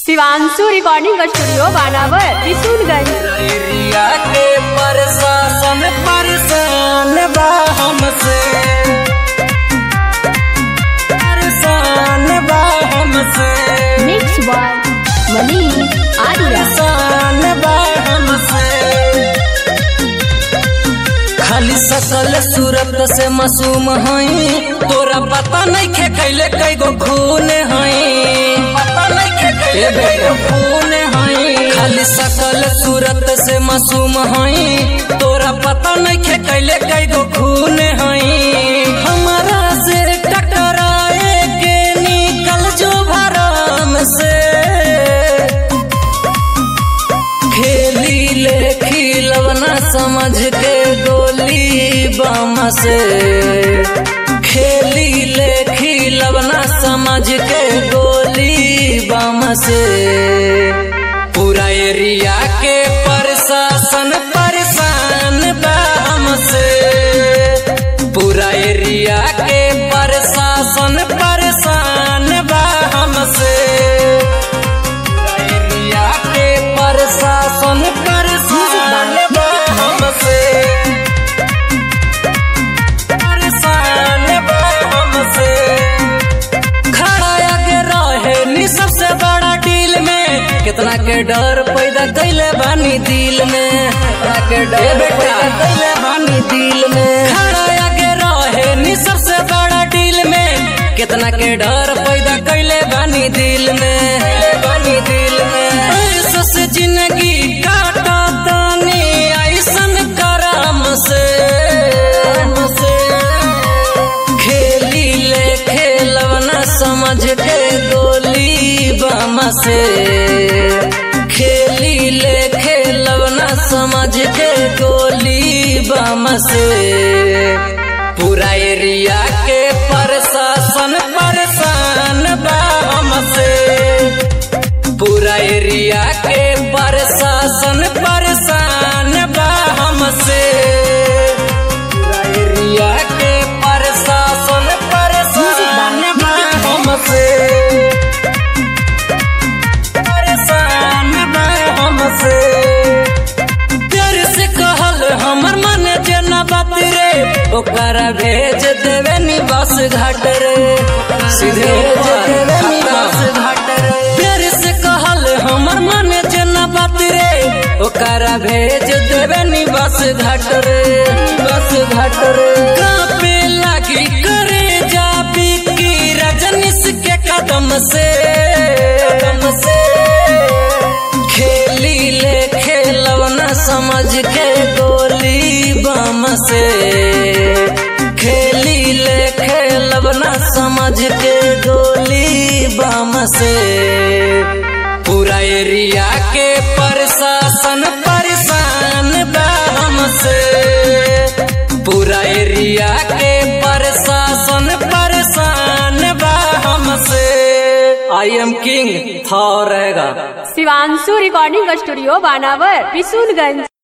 Shivanshu recording studio Banawar Kishanganj area के प्रशासन परेशान बा हमसे परेशान बा हमसे मिक्स बाय मनी आर्या परेशान बा हमसे खाली सकल सूरत से मासूम हई तोरा पता नहीं खे कैले कई गो खून हई पता नहीं खे कैले कई गो खून हई खाली सकल सूरत से मासूम हई तोरा पता नहीं खे कैले कई गो खून हई हमारा से टकराए के निकल जो भरम से खेली ले खिलवना समझ के गोली बम से खेली ले खिलवना समझ के गोली बम से पूरा एरिया के प्रशासन परेशान बा हमसे पूरा एरिया के प्रशासन परेशान बा हमसे एरिया के प्रशासन परेशान बा हमसे परेशान बा हमसे खड़ा आगे रहे नी सबसे बड़ा डील में कितना के डर पैदा कैले बानी दिल में कितना के डर पैदा कैले बानी दिल में खड़ा आगे रहे नी सबसे बड़ा डील में कितना के डर पैदा कैले बानी दिल में बानी दिल में ऐसा से जिंदगी काटा तानी ऐसन करम से से खेली ले खेलवना समझ के गोली बम से खेली ले खेलवना समझ के गोली बम से पूरा एरिया के प्रशासन परेशान बा हमसे पूरा एरिया के प्रशासन परेशान बा हमसे पूरा एरिया के प्रशासन परेशान बा हमसे परेशान बा हमसे प्यार से कहल हमर मन जना बात रे ओकरा भेज देवे नी बस घाट रे सीधे भेज देवे नी बस घाट रे प्यार से कहल हमर मन जना बात रे ओकरा भेज देवे नी बस घाट रे बस घाट रे कापे लागी करे जा बिकी रजनीश के कदम से कदम से खेली ले खेलवना समझ के गोली बम से खेली ले खेलवना समझ के गोली बम से पूरा एरिया के प्रशासन परेशान बा हमसे पूरा एरिया के प्रशासन परेशान बा हमसे आई एम किंग था रहेगा शिवांशु रिकॉर्डिंग स्टूडियो बानावर किशुनगंज